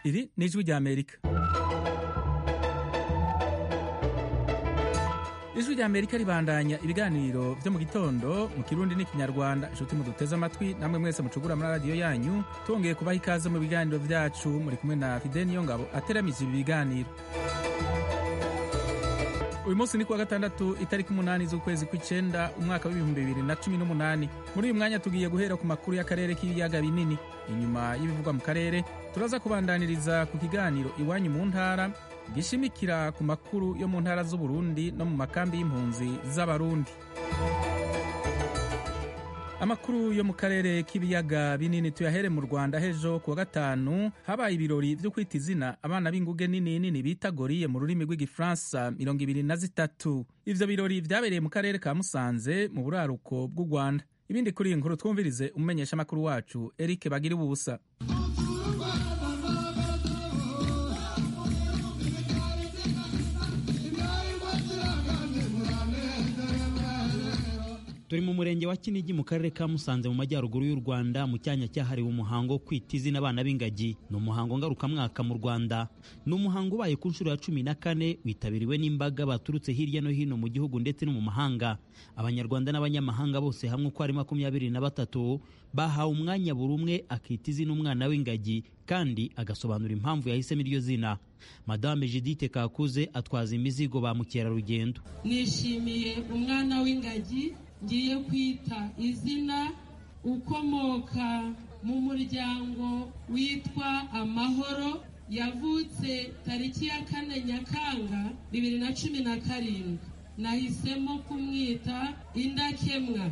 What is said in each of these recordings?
iri ni ijwi rya amerika ijwi rya amerika ribandanya ibiganiro vyo mu gitondo mu kirundi n'ikinyarwanda inshuti muduteze amatwi namwe mwese mucugura muri radiyo yanyu tongeye kubaha ikaze mu biganiro vyacu muri kumwe na fide niyo ngabo ateramije ibi biganiro uyu munsi ni kuwa gatandatu itariki umunani z'ukwezi kw'icenda umwaka w'ibihumbi bibiri na cumi n'umunani muri uyu mwanya tugiye guhera ku makuru y'akarere k'ibiyaga binini inyuma y'ibivugwa mu karere turaza kubandaniriza ku kiganiro iwanyu mu ntara gishimikira ku makuru yo mu ntara z'uburundi no mu makambi y'impunzi z'abarundi amakuru yo mu karere k'ibiyaga binini tuyahere mu rwanda hejo kuwa gatanu habaye ibirori vyo kwita izina abana b'inguge nini nini bita goriye mu rurimi rw'igifaransa mirongo ibiri na zitatu ivyo birori vyabereye mu karere ka musanze mu buraruko bw'u rwanda ibindi kuri iyi nkuru twumvirize umumenyeshamakuru wacu eric bagira ubusa turi mu murenge wa kinigi mu karere ka musanze mu majyaruguru y'u rwanda mu cyanya cyahariwe umuhango wo kwita izina abana b'ingagi ni umuhango ngarukamwaka mu rwanda ni umuhango ubaye ku nshuro ya cumi na kane witabiriwe n'imbaga baturutse hirya no hino mu gihugu ndetse no mu mahanga abanyarwanda n'abanyamahanga bose hamwe uko ari makumyabiri na batatu bahawe umwanya buri umwe akita izina umwana w'ingagi kandi agasobanura impamvu yahisemo iryo zina madame judite kakuze atwaza imizigo ba mukerarugendo nishimiye umwana w'ingagi ngiye kwita izina ukomoka mu muryango witwa amahoro yavutse tariki ya kane nyakanga bibiri na cumi na karindwi nahisemo kumwita indakemwa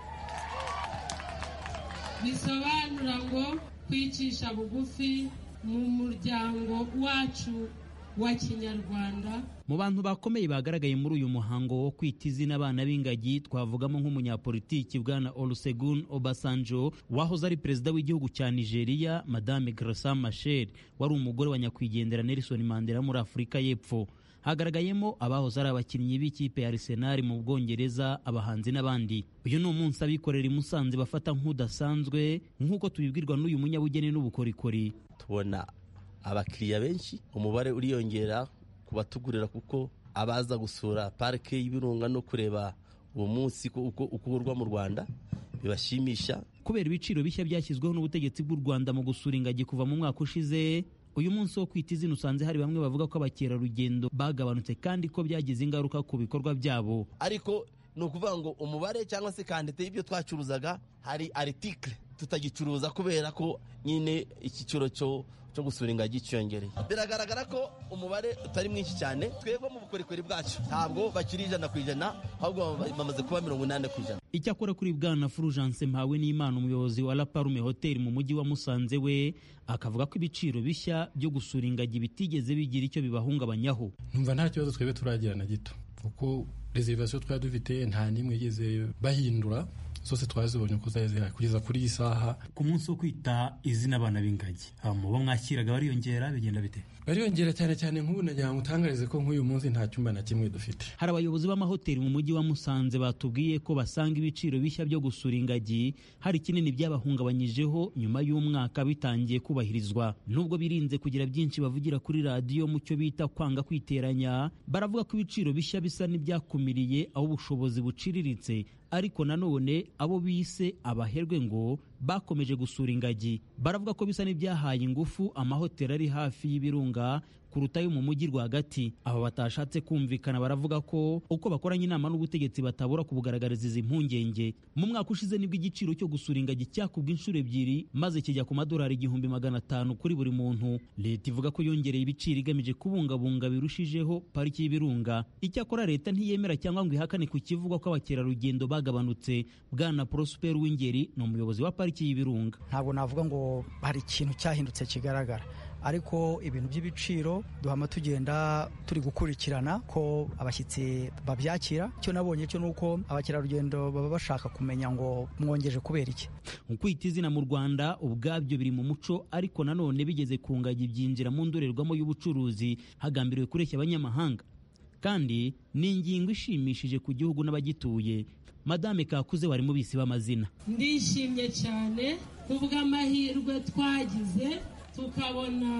bisobanura ngo kwicisha bugufi mu muryango wacu wa kinyarwanda mu bantu bakomeye bagaragaye muri uyu muhango wo kwita izina abana b'ingagi twavugamo nk'umunyapolitiki bwana olusegun obasanjo wahoze ari perezida w'igihugu cya nigeria madame grasa machel wari umugore wa nyakwigendera nelson mandela muri afurika y'epfo hagaragayemo abahoze ari abakinnyi b'ikipe ya arsenal mu bwongereza abahanzi n'abandi uyu ni umunsi abikorera i musanze bafata nk'udasanzwe nk'uko tubibwirwa n'uyu munyabugeni n'ubukorikori tubona abakiriya benshi umubare uriyongera ku batugurira kuko abaza gusura parike y'ibirunga no kureba uwo munsi uko ukorwa mu rwanda bibashimisha kubera ibiciro bishya byashyizweho n'ubutegetsi bw'u rwanda mu gusura ingagi kuva mu mwaka ushize uyu munsi wo kwita izina usanze hari bamwe bavuga ko abakerarugendo bagabanutse kandi ko byagize ingaruka ku bikorwa byabo ariko ni ukuvuga ngo umubare cyangwa se kandite y'ibyo twacuruzaga hari aritikire tutagicuruza kubera ko nyine icyiciro cyo cyo gusura ingagi cyiyongereye biragaragara ko umubare utari mwinshi cyane twebwe mu bukorikori bwacu ntabwo bakiri ijana ku ijana ahubwo bamaze kuba mirongo inani ku ijana icyakora kuri bwana fulgence mpawe n'imana umuyobozi wa laparume hoteli mu mujyi wa musanze we akavuga ko ibiciro bishya byo gusura ingagi bitigeze bigira icyo bibahungabanyaho numva nta kibazo twebwe turagira na gito kuko reservation twari dufite nta n'imwe igeze bahindura zose twazibonye uko zari zihari kugeza kuri iyi saha ku munsi wo kwita izina abana b'ingagi mu bo mwakiraga bariyongera bigenda bite bariyongera cyane cyane nk'ubu nagira ngo utangarize ko nk'uyu munsi nta cyumba na kimwe dufite hari abayobozi b'amahoteli mu mujyi wa musanze batubwiye ko basanga ibiciro bishya byo gusura ingagi hari kinini byabahungabanyijeho nyuma y'umwaka bitangiye kubahirizwa nubwo birinze kugira byinshi bavugira kuri radiyo mu cyo bita kwanga kwiteranya baravuga ko ibiciro bishya bisa n'ibyakumiriye aho ubushobozi buciriritse ariko nanone abo bise abaherwe ngo bakomeje gusura ingagi baravuga ko bisa n'ibyahaye ingufu amahoteli ari hafi y'ibirunga kuruta ayo mu mujyi rwagati aba batashatse kumvikana baravuga ko uko bakoranye inama n'ubutegetsi batabura kubugaragariza izi mpungenge mu mwaka ushize nibwo igiciro cyo gusura ingagi cyakubwa inshuro ebyiri maze kijya ku madolari igihumbi magana atanu kuri buri muntu leta ivuga ko yongereye ibiciro igamije kubungabunga birushijeho pariki y'ibirunga icyakora leta ntiyemera cyangwa ngo ihakane ku kivugwa ko abakerarugendo bagabanutse bwana prosper w'ingeri ni umuyobozi wa pariki y'ibirunga ntabwo navuga ngo hari ikintu cyahindutse kigaragara ariko ibintu by'ibiciro duhama tugenda turi gukurikirana ko abashyitsi babyakira icyo nabonye cyo ni uko abakerarugendo baba bashaka kumenya ngo mwongeje kubera iki kwita izina mu rwanda ubwabyo biri mu muco ariko nanone bigeze ku ngagi byinjira mu ndorerwamo y'ubucuruzi hagambiriwe kureshya abanyamahanga kandi ni ingingo ishimishije ku gihugu n'abagituye madame kakuze wari mu bisi b'amazina ndishimye cyane kubw'amahirwe twagize tukabona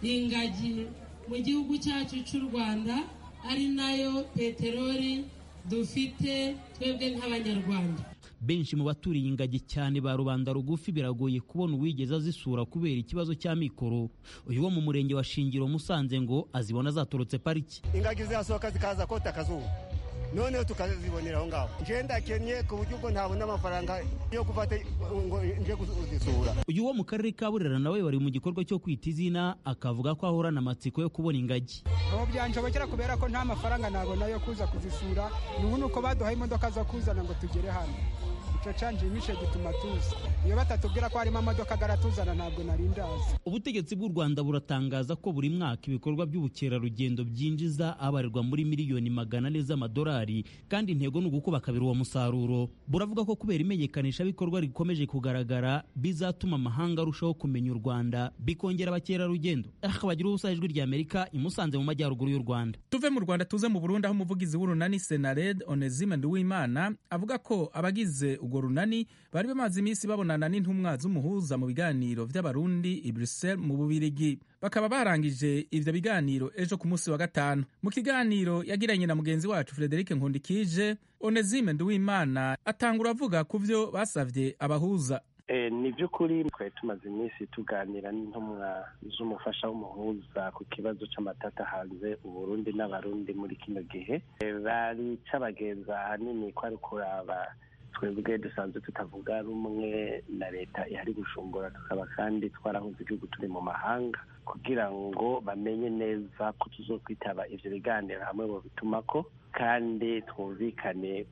ingagi mu gihugu cyacu cy'u rwanda ari nayo peteroli dufite twebwe nk'abanyarwanda benshi mu baturiye ingagi cyane ba rubanda rugufi biragoye kubona uwigeze azisura kubera ikibazo cya mikoro uyu wo mu murenge wa shingiro musanze ngo azibona zaturutse pariki ingagi zirasohoka zikaza kota akazuba noneho tukazibonera aho ngaho nje ndakennye ku buryo ubwo ntabona amafaranga yo gufata ngo nje kuzisura uyu wo mu karere ka burera nawe wari mu gikorwa cyo kwita izina akavuga ko ahorana amatsiko yo kubona ingagi aho byanshobokera kubera ko nta mafaranga nabona yo kuza kuzisura ubu ni uko baduhaye imodoka zo kuzana ngo tugere hano icyo canjimishe gituma tuza iyo batatubwira ko harimo amamodoka agatuzana ntabwo nari ndazi ubutegetsi bw'u rwanda buratangaza ko buri mwaka ibikorwa by'ubukerarugendo byinjiza abarirwa muri miliyoni magana ane z'amadolari kandi intego ni ugukuba kabiri uwo musaruro buravuga ko kubera imenyekanishabikorwa rikomeje kugaragara bizatuma amahanga arushaho kumenya u rwanda bikongera abakerarugendo aha bagira ubusa ijwi rya amerika imusanze mu majyaruguru y'u rwanda tuve mu rwanda tuze mu burundi aho umuvugizi w'urunani senared onezime nduwimana avuga ko abagize urwo runani bari bamaze iminsi babonana n'intumwa z'umuhuza mu biganiro by'abarundi i bruxelles mu bubirigi bakaba barangije ivyo biganiro ejo ku munsi wa gatanu mu kiganiro yagiranye na mugenzi wacu frederic nkundikije onezime nduwimana atangura avuga ku vyo basavye abahuza ni by'ukuri twari tumaze iminsi tuganira n'intumwa z'umufasha w'umuhuza ku kibazo cy'amatata hanze uburundi n'abarundi muri kino gihe bari cabagenza ahanini ko ari kuraba twebwe dusanzwe tutavuga rumwe na leta ihari gushungura tukaba kandi twarahuze igihugu turi mu mahanga kugira ngo bamenye neza ko tuzokwitaba ivyo biganiro hamwe mu bitumako kandi twumvikane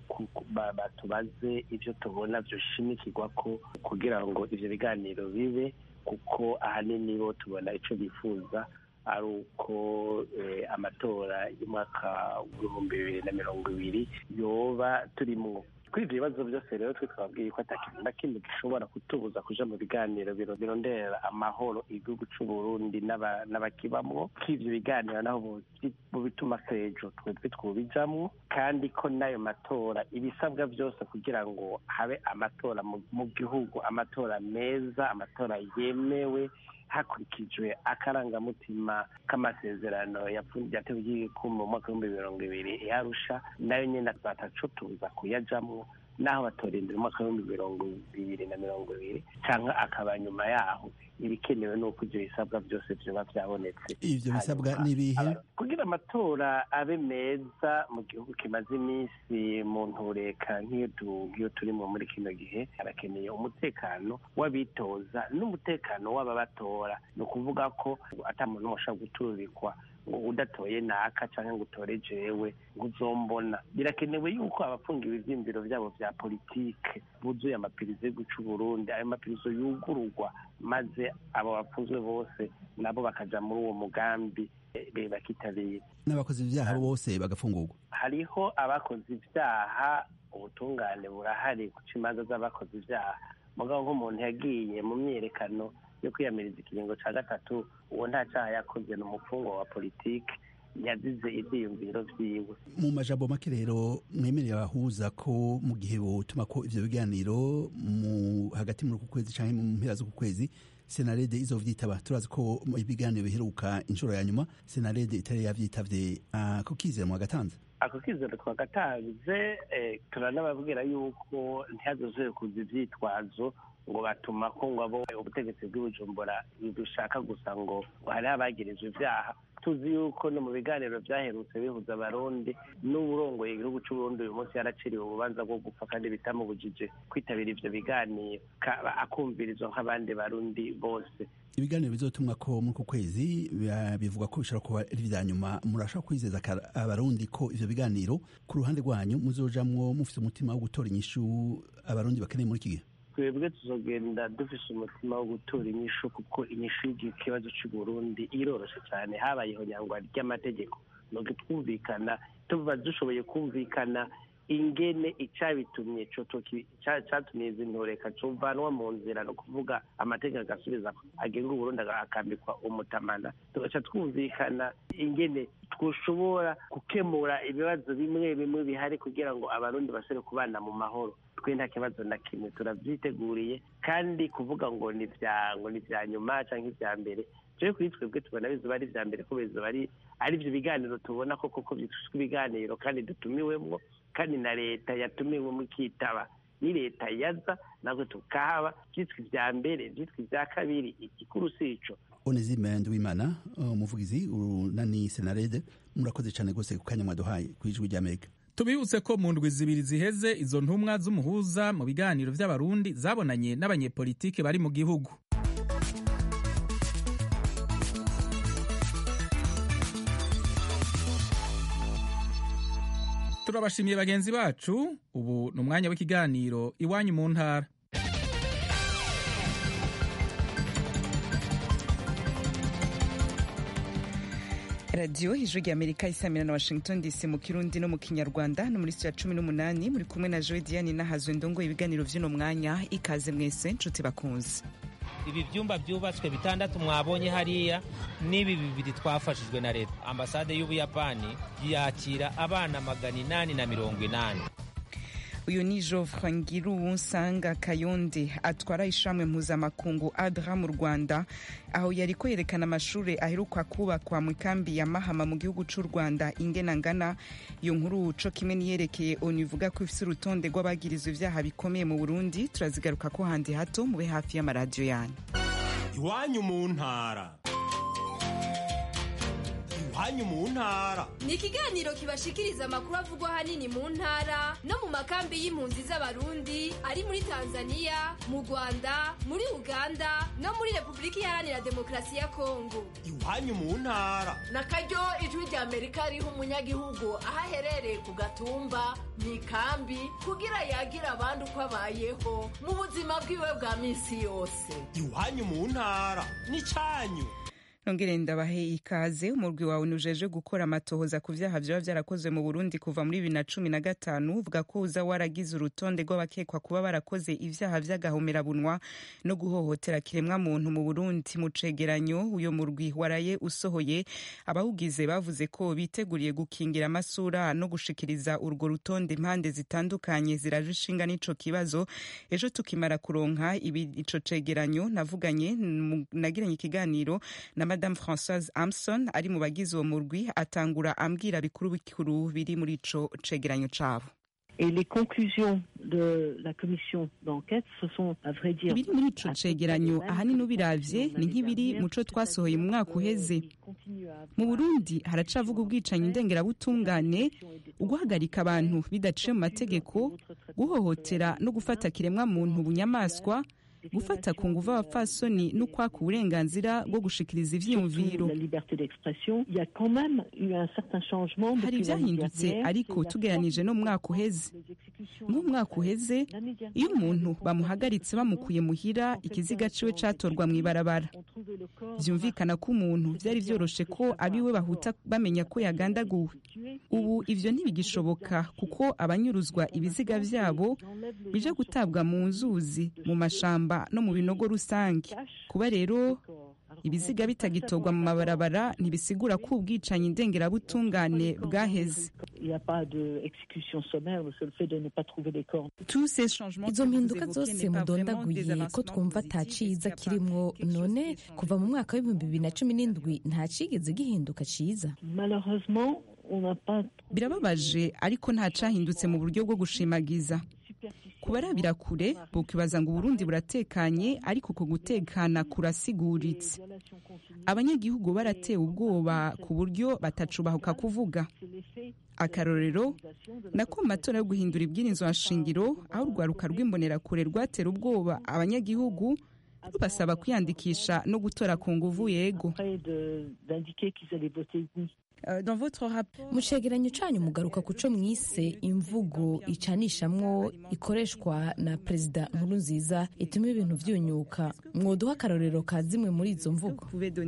batubaze ivyo tubona vyoshimikirwa ko kugira ngo ivyo biganiro bibe kuko ahanini bo tubona ico bifuza ari uko amatora y'umwaka w'ibihumbi bibiri na mirongo ibiri yoba turimwo kuri ibyo bibazo byose rero twe twabwiye ko atakintu na kimwe gishobora kutubuza kuja mu biganiro birondera amahoro igihugu c'uburundi n'abakibamwo ko ivyo biganiro naho bituma sejo twebwe twubijamwo kandi ko n'ayo matora ibisabwa byose kugira ngo habe amatora mu gihugu amatora meza amatora yemewe hakurikijwe akarangamutima k'amasezerano yatewe igihugu mu mwaka w'ibihumbi mirongo ibiri yarusha nayo nyine batacutuza kuyajamwo naho batorindira umwaka w'ibihumbi mirongo bibiri na mirongo ibiri cyangwa akaba nyuma yaho ibikenewe ni uko ibyo bisabwa byose byaba byabonetse ibyo bisabwa n'ibihe kugira amatora abe meza mu gihugu kimaze iminsi mu ntureka nk'iyo turimo muri kino gihe harakeneye umutekano w'abitoza n'umutekano w'ababatora ni ukuvuga ko ata muntu n'umwe ashobora guturikwa ngo udatoye naka cyangwa ngo utore jewe ngo uzombona birakenewe yuko abafungiwe ivyiyumviro vyabo vya politike buzuye amapirizo yo guca uburundi ayo mapirizo yugururwa maze abo bafunzwe bose nabo bakaja muri uwo mugambi bakitabira n'abakoze ibyaha bose bagafungurwa hariho abakoze ibyaha ubutungane burahari guca imanza z'abakoze ibyaha mugabo nk'umuntu yagiye mu myiyerekano yo kwiyamiriza ikiringo cya gatatu uwo nta cyaha yakoze ni umufungwa wa politiki yazize ibyiyumviro byiwe mu majambo make rero mwemerera abahuza ko mu gihe butuma ko ivyo biganiro mu hagati muri uku kwezi canke mu mpera z'uku kwezi senarede izovyitaba turazi ko ibiganiro biheruka inshuro ya nyuma senarede itari yavyitavye ako kizera mu gatanze ako kizero twagatanze turanababwira yuko ntihazozoye kuza ivyitwazo ngo batuma ko ngo abo ubutegetsi bw'ibujumbura bushaka gusa ngo hariho abagirizwa ibyaha tuzi yuko no mu biganiro byaherutse bihuza abarundi n'uburongoye igihugu c'uburundi uyu munsi yaraciriwe ububanza bwo gupfa kandi bitamubujije kwitabira ivyo biganiro akumvirizwa nk'abandi barundi bose ibiganiro bizotumwa ko muri uku kwezi bivuga ko bishobora kuba ari ibya nyuma murashobora kwizeza abarundi ko ivyo biganiro ku ruhande rwanyu muzojamwo mufite umutima wo gutora inyishu abarundi bakeneye muri iki gihe twebwe tuzogenda dufise umutima wo gutora inyishu kuko inyishu y'ikibazo c'uburundi iroroshe cyane habayeho nyangwa ry'amategeko nuko twumvikana tuba dushoboye kumvikana ingene icyabitumye cyatumye izi ntoreka cuvanwa mu nzira no kuvuga amategeko agasubiza agenga uburundi akambikwa umutamana tugaca twumvikana ingene twushobora gukemura ibibazo bimwe bimwe bihari kugira ngo abarundi basore kubana mu mahoro twe nta kibazo na kimwe turabyiteguriye kandi kuvuga ngo ni bya ngo ni bya nyuma cyangwa ibya mbere turi kuri twebwe tubona bizuba ari ibya mbere ko bizuba ari ari ibyo biganiro tubona ko koko byitwa ibiganiro kandi dutumiwemo kandi na leta yatumiwemo ikitaba ni leta yaza ntabwo tukahaba byitwa ibya mbere byitwa ibya kabiri igikuru si ico onezime nduwimana umuvugizi urunani senarede murakoze cyane rwose ku kanya mwaduhaye ku ijwi ry'amerika tubibutse ko mu ndwi zibiri ziheze izo ntumwa z'umuhuza mu biganiro by'abarundi zabonanye n'abanyepolitike bari mu gihugu turabashimiye bagenzi bacu ubu ni umwanya w'ikiganiro iwanyu mu ntara radiyo ijwi rya amerika isamira na washington dc mu kirundi no mu kinyarwanda no muri ya cumi n'umunani muri kumwe na joe diane n'ahazwe ndongo ibiganiro by'uno mwanya ikaze mwese nshuti bakunze ibi byumba byubatswe bitandatu mwabonye hariya n'ibi bibiri twafashijwe na leta ambasade y'ubuyapani yakira abana magana inani na mirongo inani uyu ni Geoffrey Ngiruwunsanga Kayonde atwara ishamwe mpuzamakungu adra mu Rwanda aho yari kwerekana amashuri aheruka kubakwa mu ikambi ya Mahama mu gihugu cy'u Rwanda ingena ngana iyo nkuru co kimwe niyerekeye onu ivuga ko ifise urutonde rw'abagirizwa ivyaha bikomeye mu Burundi turazigaruka ko handi hato mube hafi y'amaradiyo yanyu iwanyu mu ntara iwanyu mu ntara ni ikiganiro kibashikiriza amakuru avugwa ahanini mu ntara no mu makambi y'impunzi z'abarundi ari muri tanzania mu rwanda muri uganda no muri repubulika iharanira demokarasi ya kongo iwanyu mu ntara na karyo ijwi rya amerika riha umunyagihugu aho aherereye ku gatumba mu ikambi kugira yagira abandi uko abayeho mu buzima bwiwe bwa minsi yose iwanyu mu ntara ni cyanyu nongere ndabahe ikaze umurwi wawe nujeje gukora amatohoza ku vyaha vyoba vyarakozwe mu Burundi kuva muri bibiri na cumi na gatanu uvuga ko uza waragize urutonde rw'abakekwa kuba barakoze ivyaha vy'agahomerabunwa no guhohotera kiremwa muntu mu Burundi mu cegeranyo uyo murwi waraye usohoye abawugize bavuze ko biteguriye gukingira amasura no gushikiriza urwo rutonde impande zitandukanye ziraje ishinga n'ico kibazo ejo tukimara kuronka ico cegeranyo navuganye nagiranye ikiganiro na madame françoise amson ari mu bagize uwo murwi atangura ambwira bikuru bikuru biri muri ico cegeranyo cabo Et les conclusions de la commission d'enquête, ce sont, à vrai dire, ibiri muri ico cegeranyo ahanini ubiravye ni nk'ibiri mu co twasohoye mu mwaka uheze mu burundi haracavuga ubwicanyi ndengerabutungane uguhagarika abantu bidaciye mu mategeko guhohotera no gufata kiremwa muntu bunyamaswa gufata ku nguvu abapfasoni no kwaka uburenganzira bwo gushikiriza ivyiyumviro hari ivyahindutse ariko tugeranije no mu mwaka uheze nk'umwaka uheze iyo umuntu bamuhagaritse bamukuye muhira ikiziga ciwe catorwa mw'ibarabara vyumvikana ko umuntu vyari vyoroshe ko abiwe bahuta bamenya ko yagandaguwe ubu ivyo ntibigishoboka kuko abanyuruzwa ibiziga vyabo bije gutabwa mu nzuzi mu mashamba no mu binogo rusange kuba rero ibiziga bitagitorwa mu mabarabara ntibisigura ko ubwicanyi ndengerabutungane bwaheze izo mpinduka zose mudondaguye ko twumva ata ciza kirimwo none kuva mu mwaka w'ibihumbi bibiri na cumi n'indwi nta cigeze gihinduka ciza birababaje ariko nta cahindutse mu buryo bwo gushimagiza kubarabira kure bukibaza ngo uburundi buratekanye ariko ku gutekana kurasiguritse abanyagihugu baratewe ubwoba ku buryo batacubahuka kuvuga akarorero nako mu matora yo guhindura ibwirizwa nshingiro aho urwaruka rw'imbonerakure rwatera ubwoba abanyagihugu rubasaba kwiyandikisha no gutora ku nguvu yego mu cegeranyo canyu mugaruka ku co mwise imvugo icanishamwo ikoreshwa na perezida nkuru nziza ituma ibintu vyunyuka mwoduha akarorero ka zimwe muri izo mvugo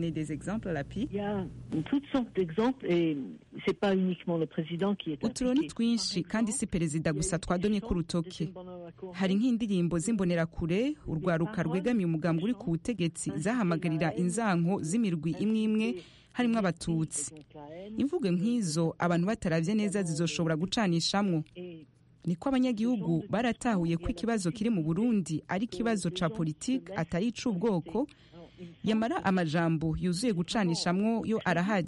uturo ni twinshi kandi si perezida gusa twadonye ku rutoke hari nk'indirimbo z'imbonerakure urwaruka rwegamiye umugambwe uri ku butegetsi zahamagarira inzanko z'imirwi imwe imwe harimo abatutsi imvugo nk'izo abantu bataravye neza zizoshobora gucanishamwo niko abanyagihugu baratahuye ko ikibazo kiri mu burundi ari ikibazo ca politike atari ic'ubwoko yamara amajambo yuzuye gucanishamwo yo arahari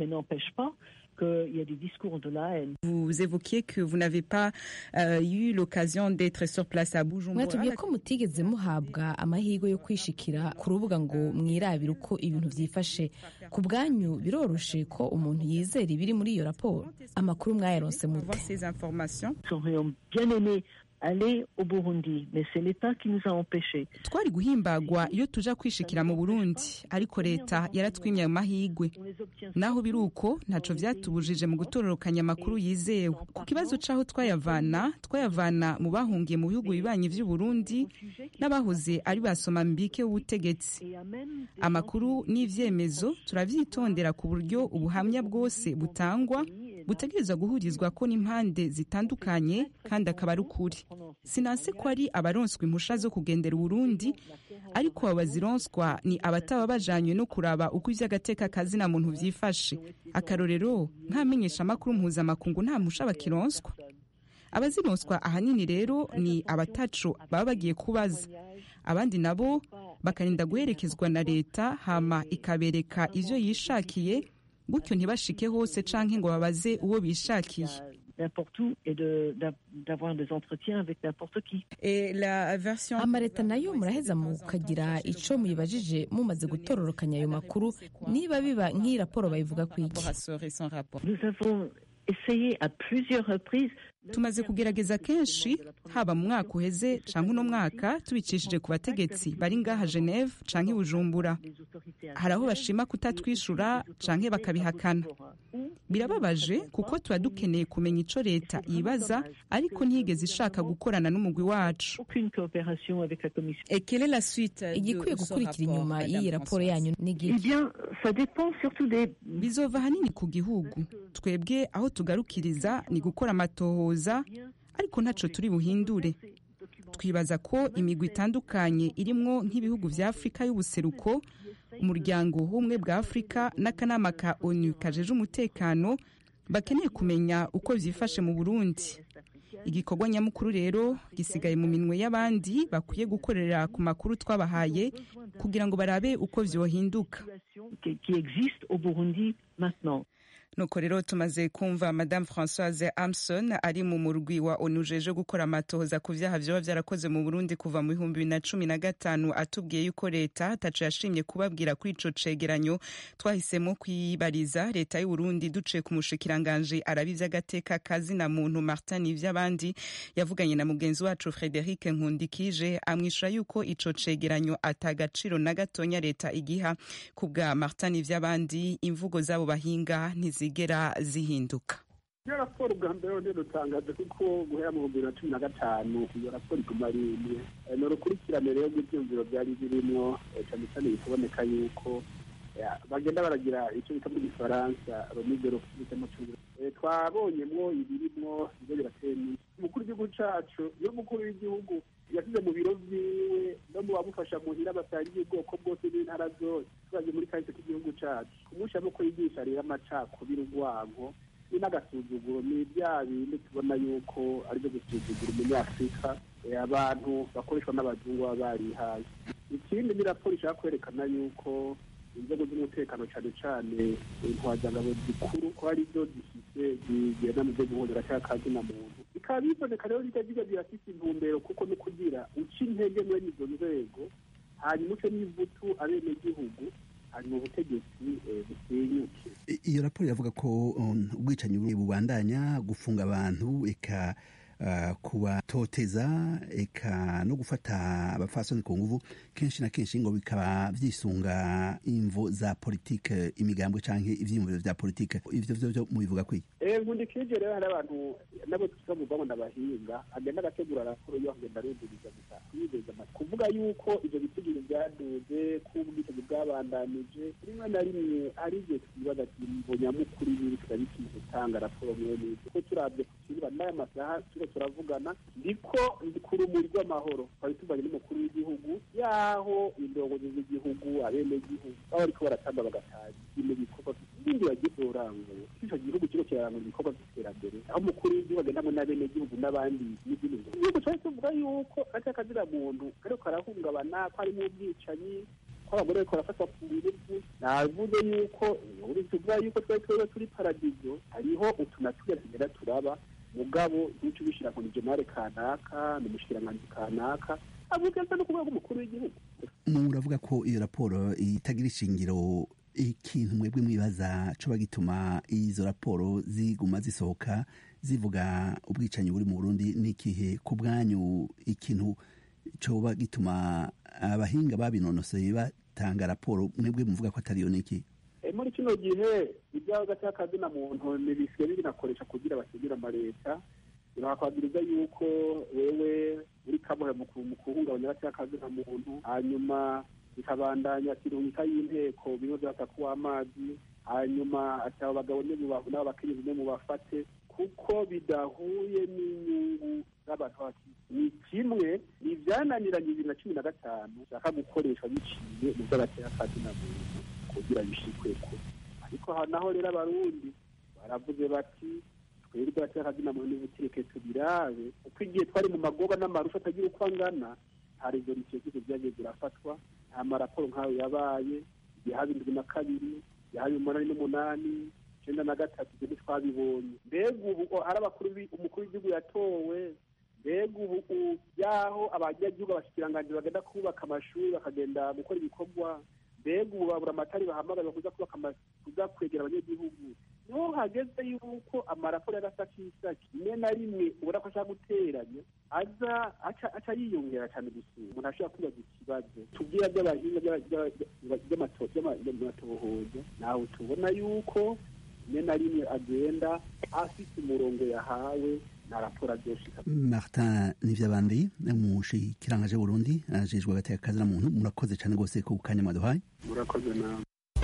qu'il y a des discours de la haine. Vous évoquiez que vous n'avez pas euh, eu l'occasion d'être sur place à Bujumbura. mwatubwiye ko mutigeze muhabwa amahirwe yo kwishikira ku rubuga ngo mwirabire uko ibintu vyifashe ku bwanyu biroroshe ko umuntu yizera ibiri muri iyo raporo amakuru mwayaronse mute Nous aurions bien aimé aller au Burundi, mais c'est l'État qui nous a empêchés. twari guhimbagwa iyo tuja kwishikira mu burundi ariko leta yaratwimye ayo mahigwe naho biri uko ntaco vyatubujije mu gutororokanya amakuru yizewe ku kibazo c'aho twayavana twayavana mu bahungiye mu bihugu bibanyi vy'uburundi n'abahoze ari basoma mbike w'ubutegetsi amakuru n'ivyemezo turavyitondera ku buryo ubuhamya bwose butangwa butegerezwa guhurizwa ko n'impande zitandukanye kandi akaba ari ukuri sinanse ko ari abaronswa impusha zo kugendera uburundi ariko abo bazironswa ni abataba bajanywe no kuraba uko ivy'agateka kazina muntu vyifashe akarorero nk'amenyesha amakuru mpuzamakungu nta mpusha bakironswa abazironswa ahanini rero ni abataco baba bagiye kubaza abandi nabo bakarinda guherekezwa na leta hama ikabereka ivyo yishakiye gutyo ntibashike hose canke ngo babaze uwo bishakiye n'importe où et de- d'a- d'avoir des entretiens avec n'importe qui. amaleta nayo muraheza mukagira ico muyibajije mumaze gutororokanya ayo makuru niba biba nk'iyi raporo bayivuga kwiki Nous avons essayé à plusieurs reprises tumaze kugerageza kenshi haba mu mwaka uheze canke uno mwaka tubicishije ku bategetsi bari ngaha geneve canke i bujumbura hari aho bashima kutatwishura canke bakabihakana birababaje kuko tuba dukeneye kumenya ico leta yibaza ariko ntiyigeze ishaka gukorana n'umugwi wacu aucune coopération avec la Commission. igikwiye gukurikira inyuma y'iyi raporo yanyu ni Eh bien, ça dépend surtout des bizova ahanini ku gihugu twebwe aho tugarukiriza ni gukora amatohoza ariko ntaco turi buhindure twibaza ko imigwi itandukanye irimwo nk'ibihugu vya afurika y'ubuseruko umuryango w'ubumwe bwa afurika n'akanama ka onu kajeje umutekano bakeneye kumenya uko vyifashe mu burundi igikorwa nyamukuru rero gisigaye mu minwe y'abandi bakwiye gukorera ku makuru twabahaye kugira ngo barabe uko vyohinduka qui, qui existent au Burundi maintenant. nuko rero tumaze kumva madame françoise amson ari mu murwi wa onu jeje gukora amatohoza ku vyaha vyoba vyarakoze mu burundi kuva mu bihumbi bibiri na cumi na gatanu atubwiye yuko leta taco yashimye kubabwira kuri ico cegeranyo twahisemo kwibariza leta y'uburundi duciye ku mushikiranganje araba ivy'agateka kazina muntu martin ivy'abandi yavuganye na mugenzi wacu frederic nkundikije amwishura yuko ico cegeranyo atagaciro na gatonya leta igiha ku bwa martin ivy'abandi imvugo z'abo bahinga ntizigera zihinduka iyo raporo bwa mbere rero rutangaje kuko guhera mu bihumbi bibiri na cumi na gatanu iyo raporo iguma ari imwe Eh, ni urukurikirane rero rw'ibyumviro byari birimo eh, cyane cyane bikaboneka yuko eh, bagenda baragira icyo bita muri gifaransa romigero bita mu cyongereza Eh, twabonyemwo ibirimwo ibyo birateye iminsi umukuru w'igihugu cacu iyo umukuru w'igihugu yasize mu biro vyiwe no mu bamufasha muhira basangiye ubwoko bwose n'intara zose turaje muri kahise k'igihugu cacu kumushiramo ko yigisha rero amacakubiri urwango ni n'agasuzuguro ni bya bindi tubona yuko ari byo gusuzugura umunyafurika eh, abantu bakoreshwa n'abazungu baba barihaye ikindi ni raporo ishaka kwerekana yuko inzego z'umutekano cyane cyane intwazangabo zikuru ko ari byo zifite zigenda mu byo guhondera cyangwa kazina muntu bikaba biboneka rero bijya bijya birafite intumbero kuko no kugira uca intege mwene izo nzego hanyuma uce n'ivutu abenegihugu hanyuma ubutegetsi eh, busenyuke I- iyo raporo iravuga ko um, ubwicanyi bubandanya gufunga abantu eka uh, kubatoteza eka no gufata abapfasoni ku nguvu kenshi na kenshi ngo bikaba vyisunga imvo za politike imigambwe canke ivyiyumviro vya politike ivyo vyo vyo mubivuga kwiki nkundikije rero hari abantu nabo tuvuga ngo n'abahinga agenda agategura raporo yo agenda arumviriza gusa yizeza amatwi kuvuga yuko ivyo bitigiri vyaduze ko ubwicanyi bwabandanije rimwe na rimwe ari igihe twibaza ati imvo nyamukuru y'ibi turabikwiye gutanga raporo mwene izo kuko turavye ku kibuga n'aya masaha turiko turavugana ndiko ku rumuri rw'amahoro twari tuvanye n'umukuru w'igihugu yaho indongozi z'igihugu abenegihugu baba bariko baratamba bagataza ibintu bikorwa ibindi bagiye kurangura ico gihugu kiriko kirarangura ibikorwa vy'iterambere aho umukuru w'igihugu agendamo n'abenegihugu n'abandi n'izindi ngo igihugu twari tuvuga yuko gatya kazira muntu kariko karahungabana ko harimo ubwicanyi ko abagore bariko barafatwa ku nguvu navuze yuko tuvuga yuko twari twebwe turi paradizo hariho utunatuye tugenda turaba mugabo ntuco ubishira ngo ni jenare kanaka ni umushikiranganji kanaka avuga no ku rwego umukuru w'igihugu muravuga ko iyo raporo itagira ishingiro ikintu mwebwe mwibaza coba gituma izo raporo ziguma zisohoka zivuga ubwicanyi buri mu burundi n'ikihe ku bwanyu ikintu coba gituma abahinga babinonoseye batanga raporo mwebwe muvuga ko atariyo niki muri kino gihe iby'agati k'akazina muntu ntibisigaye binakoresha kugira basigire amaleta birakwagiriza yuko wewe uri kamuhe mu kuhungabanya agati k'akazina muntu hanyuma bikabandanya kirungika y'inteko bimwe byatakuwa amazi hanyuma ati abo bagabo nimubahu n'abo bakenyezi nimubafate kuko bidahuye n'inyungu z'abantu baki ni kimwe ni ibyananiranye bibiri na cumi na gatanu bishaka gukoreshwa biciye mu by'agaterakazina muntu kugira bishikweko ariko aha naho rero abarundi baravuze bati twebwe agaterakazina muntu nibutireke tubirabe kuko igihe twari mu magoba n'amarusha atagira uko angana nta rezolisiyo zose byagiye zirafatwa nta maraporo nk'ayo yabaye igihe haba indwi na kabiri yahaye umunani n'umunani icyenda na gatatu ibyo ntitwabibonye mbega ubu ari abakuru umukuru w'igihugu yatowe mbega ubu yaho abanyagihugu abashikiranganji bagenda kubaka amashuri bakagenda gukora ibikorwa mbega ubu babura amatari bahamagaza kuza kubaka kuza kwegera abanyagihugu niho hageze yuko amaraporo y'agasakisaki rimwe na rimwe ubona ko ashaka guteranya aza aca yiyongera cyane gusura umuntu ashobora kwibaza ikibazo tubwira by'abahinga by'amatohoza nawe tubona yuko rimwe na rimwe agenda afite umurongo yahawe na raporo azoshika martin nivyabandi umushikirangaje burundi ajejwe agateka kazina muntu murakoze cyane rwose ku kanya mwaduhaye murakoze nawe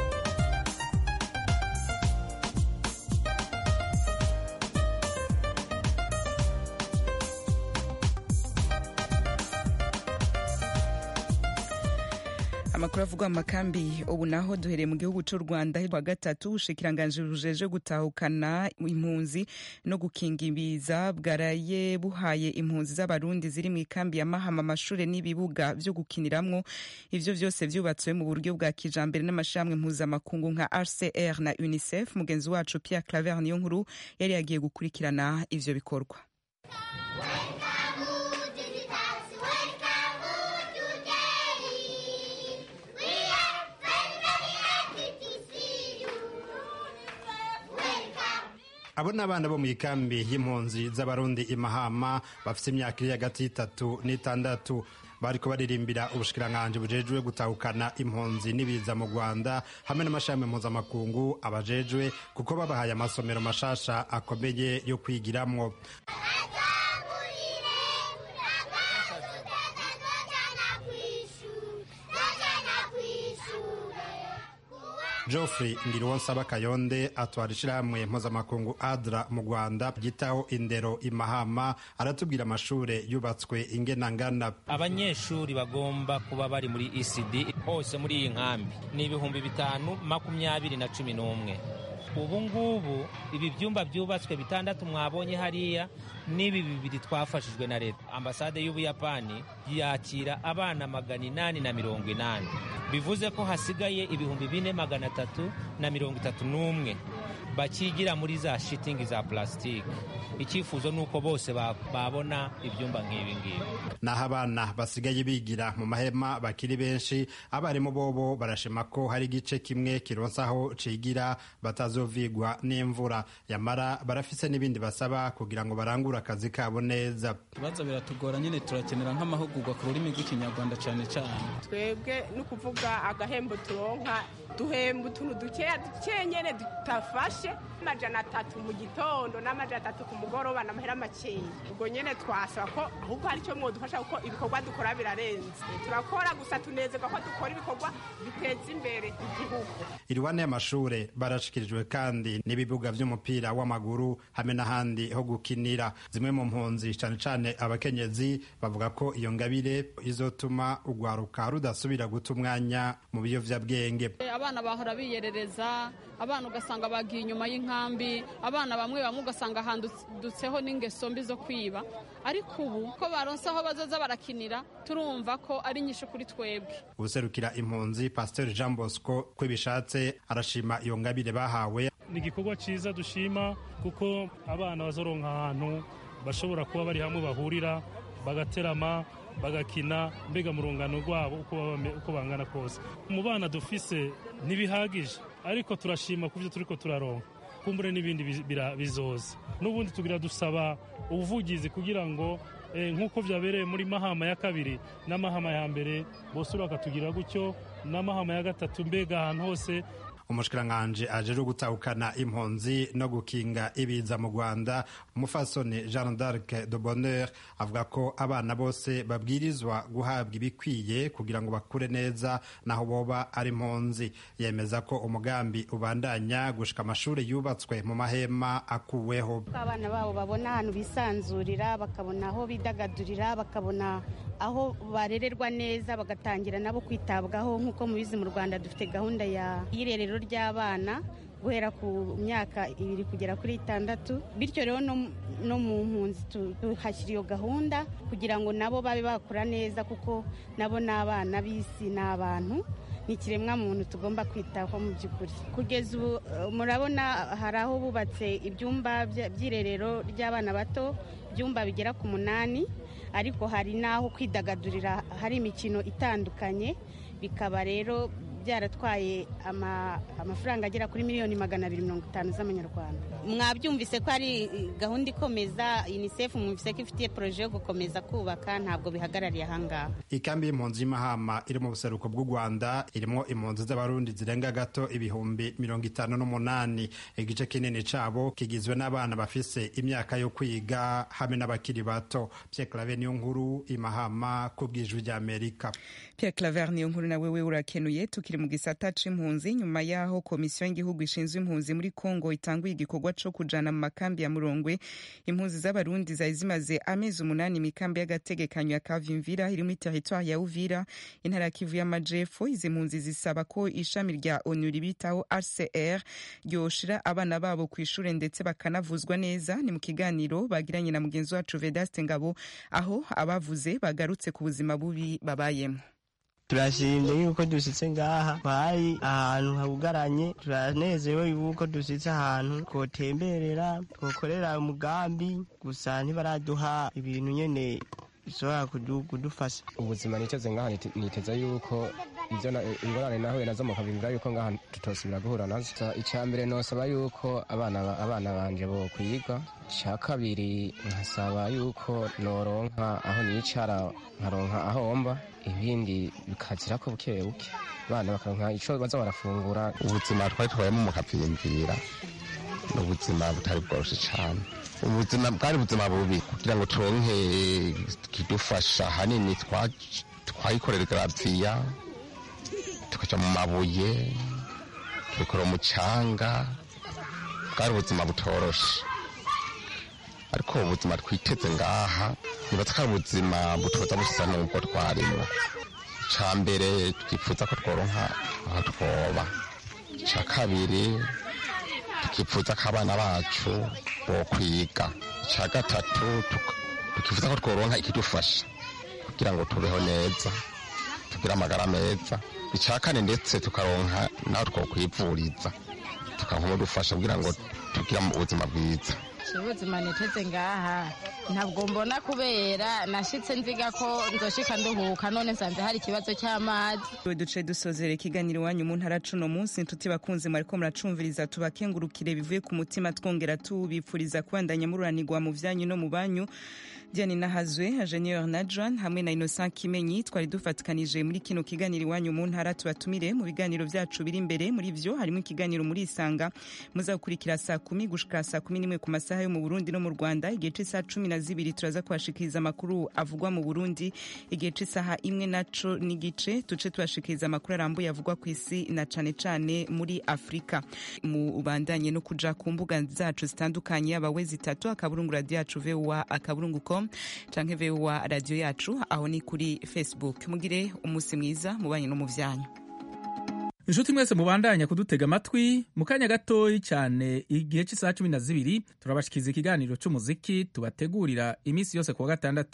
amakuru avugwa mu makambi ubu naho duhereye mu gihugu cy'u rwanda wa gatatu ubushikiranganje bujeje gutahukana impunzi no gukinga ibiza bwaraye buhaye impunzi z'abarundi ziri mu ikambi ya mahama amashuri n'ibibuga byo gukiniramwo ivyo vyose vyubatswe mu buryo bwa kijambere n'amashirahamwe mpuzamakungu nka rcr na unicef mugenzi wacu pierre claver niyo nkuru yari yagiye gukurikirana ivyo bikorwa abo ni abana bo mu ikambi y'impunzi z'abarundi imahama bafite imyaka iri hagati y'itatu n'itandatu bariko baririmbira ubushikiranganji bujejwe gutahukana impunzi n'ibiza mu rwanda hamwe n'amashami mpuzamakungu abajejwe kuko babahaye amasomero mashasha akomeye yo kwigiramwo geoffrey ngiriwonsaba kayonde atwara ishyirahamwe mpuzamakungu adra mu rwanda ryitaho indero imahama aratubwira amashure yubatswe ingenangana abanyeshuri bagomba kuba bari muri ecd hose muri iyi nkambi ni ibihumbi bitanu makumyabiri na cumi n'umwe ubu ngubu ibi byumba byubatswe bitandatu mwabonye hariya n'ibi bibiri twafashijwe na leta ambasade y'ubuyapani yakira abana magana inani na mirongo inani bivuze ko hasigaye ibihumbi bine magana atatu na mirongo itatu n'umwe bakigira muri za shitingi za plastique icyifuzo ni uko bose babona ibyumba nk'ibi ngibi naho abana basigaye bigira mu mahema bakiri benshi abarimu bobo barashima ko hari igice kimwe kironsaho cigira batazovigwa n'imvura yamara barafise n'ibindi basaba kugira ngo barangure akazi kabo neza ibibazo biratugora nyine turakenera nk'amahugurwa ku rurimi rw'ikinyarwanda cyane cyane twebwe ni ukuvuga agahembo turonka duhemba utuntu dukeya dukeya nyine tutafashe amajana atatu mu gitondo n'amajana atatu ku mugoroba n'amahera makeya ubwo nyine twasaba ko ahubwo hari icyo mwodufasha kuko ibikorwa dukora birarenze turakora gusa tunezerwa ko dukora ibikorwa biteza imbere igihugu iriwane y'amashure barashikirijwe kandi n'ibibuga vy'umupira w'amaguru hamwe n'ahandi ho gukinira zimwe mu mpunzi cane cane abakenyezi bavuga ko iyo ngabire izotuma urwaruka rudasubira guta umwanya mu biyovyabwenge abana bahora biyerereza abana ugasanga bagiye inyuma y'inkambi abana bamwe bamwe ugasanga handutseho n'ingeso mbi zo kwiba ariko ubu ko baronse aho bazaza barakinira turumva ko ari nyinshi kuri twebwe ubuserukira impunzi pasiteri jean bosco ko bishatse arashima iyo ngabire bahawe ni igikorwa cyiza dushima kuko abana bazoronka ahantu bashobora kuba bari hamwe bahurira bagaterama bagakina mbega mu rungano rwabo uko bangana kose mu bana dufise ntibihagije ariko turashima ku byo turi ko turaronka kumbure n'ibindi bizoza n'ubundi tugira dusaba ubuvugizi kugira ngo nk'uko byabereye muri mahama ya kabiri n'amahama ya mbere bose bakatugira gutyo n'amahama ya gatatu mbega ahantu hose umushikiranganji ajeje gutahukana impunzi no gukinga ibiza mu rwanda umufasoni jean d'arc de bonheur avuga ko abana bose babwirizwa guhabwa ibikwiye kugira ngo bakure neza naho boba ari impunzi yemeza ko umugambi ubandanya gushika amashuri yubatswe mu mahema akuweho abana babo babona ahantu bisanzurira bakabona aho bidagadurira bakabona aho barererwa neza bagatangira nabo kwitabwaho nk'uko mubizi mu rwanda dufite gahunda ya y'irerero ry'abana guhera ku myaka ibiri kugera kuri itandatu bityo rero no mu mpunzi tuhashyira iyo gahunda kugira ngo nabo babe bakura neza kuko nabo ni abana b'isi ni abantu ni ikiremwa muntu tugomba kwitaho mu by'ukuri kugeza ubu murabona hari aho bubatse ibyumba by'irerero ry'abana bato ibyumba bigera ku munani ariko hari n'aho kwidagadurira hari imikino itandukanye bikaba rero byaratwaye amafaranga agera kuri miliyoni magana abiri mirongo itanu z'amanyarwanda mwabyumvise ko ari gahunda ikomeza unicef mwumvise ko ifitiye poroje yo gukomeza kubaka ntabwo bihagarariye ahangaha ikambi y'impunzi y'imahama iri mu buseruko bw'u rwanda irimo impunzi z'abarundi zirenga gato ibihumbi mirongo itanu n'umunani igice kinini cabo kigizwe n'abana bafise imyaka yo kwiga hamwe n'abakiri bato pierre clave niyo nkuru imahama ku bw'ijwi ry'amerika pierre claver niyo nkuru nawe we urakenuye tukiri mu gisata c'impunzi nyuma y'aho komisiyo y'igihugu ishinzwe impunzi muri kongo itanguye igikorwa co kujana mu makambi ya murongwe impunzi z'abarundi zari zimaze amezi umunani imikambi y'agategekanyo ya kavimvira iri muri teritwari ya uvira intara ya kivu y'amajepfo izi mpunzi zisaba ko ishami rya onu ribitaho rcr ryoshira abana babo ku ishure ndetse bakanavuzwa neza ni mu kiganiro bagiranye na mugenzi wacu vedaste ngabo aho abavuze bagarutse ku buzima bubi babayemo turashimye yuko dusitse ngaha twari ahantu habugaranye turanezewe yuko dusitse ahantu twotemberera twokorera umugambi gusa ntibaraduha ibintu nyene bishobora kudufasha ubuzima niteze ngaha niteze yuko ibyo ingorane nahuye nazo mukabimvira yuko ngaha tutosubira guhura nazo icya mbere nosaba yuko abana abana banje bo kwiga icya kabiri nkasaba yuko noronka aho nicara nkaronka aho mba ibindi bikazira ko buke buke abana bakaronka ico baza barafungura ubuzima twari tubayemo mukapimvira ni ubuzima butari bworoshe cyane ubuzima bwari ubuzima bubi kugira ngo turonke kidufasha hanini twayikorera garaviya tukaja mu mabuye tubikora umucanga bwari ubuzima butoroshe ariko ubuzima twiteze ngaha nibatse ko ari ubuzima butoza busa n'ubwo twarimo icya mbere twifuza ko tworonka aho twoba icya kabiri tukifuza ko abana bacu bo kwiga icya gatatu tukifuza ko tworonka ikidufasha kugira ngo tubeho neza tugire amagara meza icya kane ndetse tukaronka naho twokwivuriza tukamudufasha kugira ngo tugire ubuzima bwiza ubuzima niteze ngaha ntabwo mbona kubera nashitse nziga ko nzoshika nduhuka none nsanze hari ikibazo cy'amazi duce dusozera ikiganiro iwanyu mu ntara cuno munsi inshuti bakunze mwariko muracumviriza tubakengurukire bivuye ku mutima twongera tubipfuriza kubandanya mururanirwa mu vyanyu no mu banyu Diane Nahazwe Ingenieur Nadran hamwe na Innocent Kimenyi twari dufatikanije muri kino kiganiro iwanyu mu ntara tubatumire mu biganiro vyacu biri imbere muri vyo harimo ikiganiro muri isanga muzakurikira saa kumi gushika saa kumi n'imwe ku masaha yo mu Burundi no mu Rwanda igihe c'isaha cumi na zibiri turaza kubashikiriza amakuru avugwa mu Burundi igihe c'isaha imwe naco n'igice tuce tubashikiriza amakuru arambuye avugwa ku isi na cane cane muri Afrika mu bandanye no kuja ku mbuga zacu zitandukanye abawe zitatu akaburungu radio yacu VOA akaburungu com canke VOA radio yacu aho ni kuri Facebook mugire umunsi mwiza mubanye no mu vyanyu inshuti mwese mubandanya kudutega amatwi mu kanya gatoyi cyane igihe cy'isaha cumi na zibiri turabashikiza ikiganiro cy'umuziki tubategurira iminsi yose kuwa gatandatu